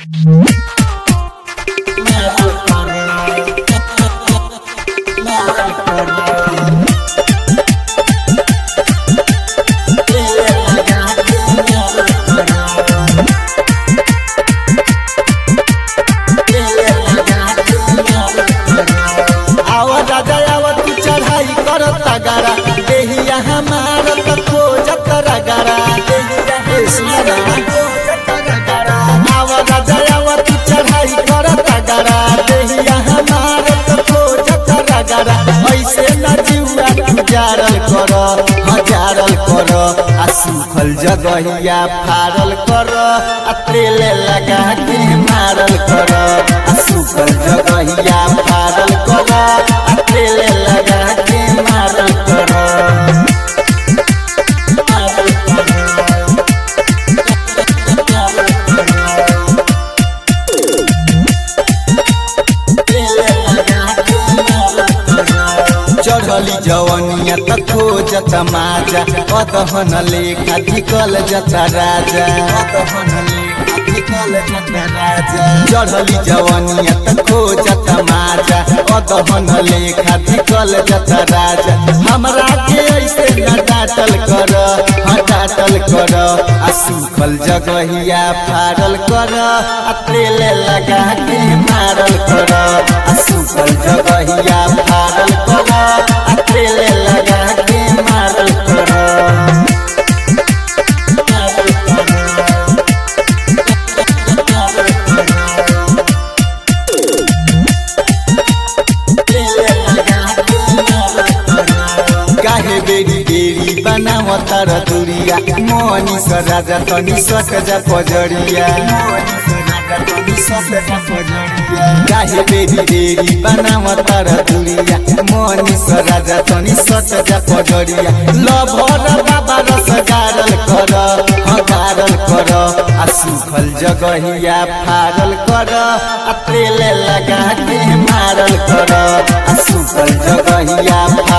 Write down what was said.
आवा राजा आवा तू चढ़ाई कर तगारा देहिया हमार त खोजत रगारा देहिया हे सुना आवा राजा आवा तू चढ़ाई कर तगारा देहिया हमार त खोजत रगारा ऐसे न जीवा गुजारल कर हजारल कर आ सुखल जगहिया फारल कर आ तेल लगा के मारल कर आ सुखल जगहिया फारल कर आ तेल लगा के मारल कर चढ़ली जवनिया त खोजत माजा अदहन लेखा धिकल जता राजा अदहन लेखा धिकल जता राजा चढ़ली जवनिया त खोजत माजा अदहन लेखा धिकल जता राजा हमरा के ऐसे न डाटल कर हाँ डाटल कर आ सुखल जगहिया फाड़ल कर आ तेल लगा के मारल कर आ सुखल जगहिया फाड़ल कर आ तेल लगा के मारल कर काहे बेरी बेरी बनावत र दुरिया मोनी स राजा तनी सट जा पजरिया काहे बेरी बेरी बनावत र दुरिया मोनी स राजा तनी सट जा पजरिया लभर बाबा रस गारल कर हगारल कर आ सुखल जगहिया फारल कर आ तेल लगा के मारल कर आ सुखल जगहिया